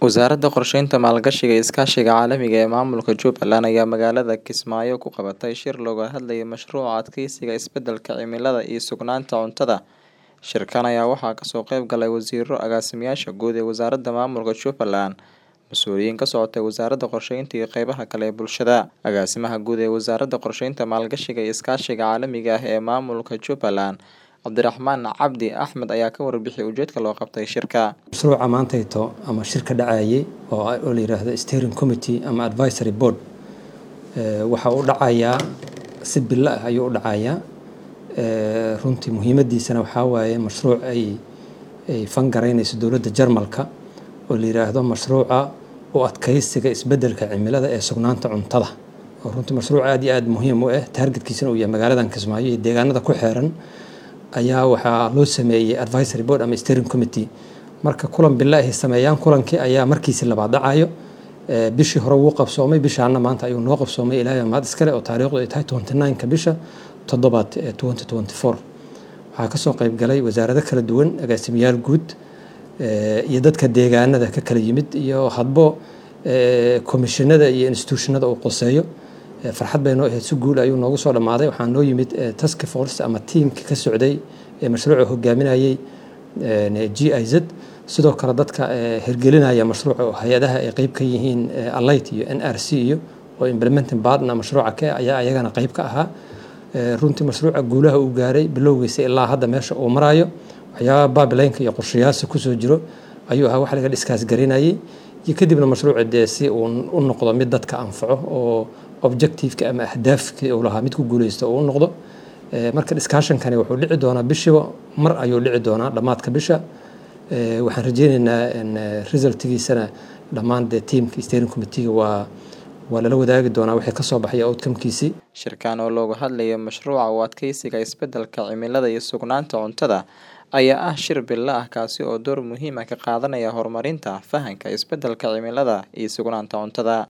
Wasaaradda Qorsheynta, Maalgashiga iyo Iskaashiga Caalamiga ah ee Maamulka Jubbaland ayaa magaalada Kismaayo ku qabatay shir looga hadlayay mashruuca adkeysiga isbeddelka cimilada iyo sugnaanta cuntada. Shirkan ayaa waxaa kasoo qayb galay wasiirro, agaasimayaasha guud ee Wasaaradda Maamulka Jubbaland, mas'uuliyiin ka socotay Wasaaradda Qorsheynta iyo qaybaha kale ee bulshada. Agaasimaha Guud ee Wasaaradda Qorsheynta, Maalgashiga iyo Iskaashiga Caalamiga ah ee Maamulka Jubbaland, Cabdiraxmaan Cabdi Axmed ayaa ka warbixiyay ujeedka loo qabtay shirka. mashruuca maantayto ama shirka dhacayay oo oo la yiraahdo steering committee ama advisory board ee waxa uu dhacayaa si bilo ah ayuu u dhacayaa ee runtii muhiimadiisana waxaa waaye mashruuc ay ay fangaraynayso dowladda Jarmalka oo la yiraahdo mashruuca u adkeysiga isbeddelka cimilada ee sugnaanta cuntada oo runtii mashruuc aad iyo aad muhiim u ah targetkiisana uu yahay magaaladan Kismaayo iyo deegaanada ku xeeran ayaa waxaa loo sameeyey advisory board ama steering committee marka kulan bilo ay sameeyaan kulankii ayaa markiisi labaad dhacayo ee bishii hore wuu qabsoomay bishaana maanta ayuu noo qabsoomay ilaahay mahad iskale oo taariikhdu ay tahay 29ka bisha toddobaad ee 2024 waxaa kasoo qayb galay wasaarado kala duwan agaasimayaal guud ee iyo dadka deegaanada ka kala yimid iyo hadbo ee komishinada iyo institutionada uu qoseeyo farxad bay noo ahayd si guul ayuu noogu soo dhammaaday waxaa noo yimid task force ama tiimka ka socday ee mashruuca hogaaminayay g i z sidoo kale dadka hirgelinaya mashruuca oo hay-adaha ay qeyb ka yihiin alight iyo n r c iyo oo implementing partner mashruuca ka ayaa ayagana qeyb ka ahaa runtii mashruuca guulaha uu gaaray bilowgiisa ilaa hadda meesha uu marayo waxyaabaha babilaynka iyo qorshayaasha kusoo jiro ayuu ahaa wax laga dhiskaas garinayay iyo kadibna mashruuca dee si uu u noqdo mid dadka anfaco oo objectiveka ama ahdaafkii uu lahaa mid ku guuleysto uu u noqdo marka discussionkani wuxuu dhici doonaa bishiba mar ayuu dhici doonaa dhammaadka bisha waxaan rajeyneynaa resultigiisana dhammaan dee tiamka steering committeega waa waa lala wadaagi doonaa wixii ka soo baxaya outcomekiisii Shirkan oo looga hadlayo mashruuca u adkeysiga isbeddelka cimilada iyo sugnaanta cuntada ayaa ah shir bilo ah kaasi oo door muhiim ah ka qaadanaya horumarinta fahanka isbeddelka cimilada iyo sugnaanta cuntada.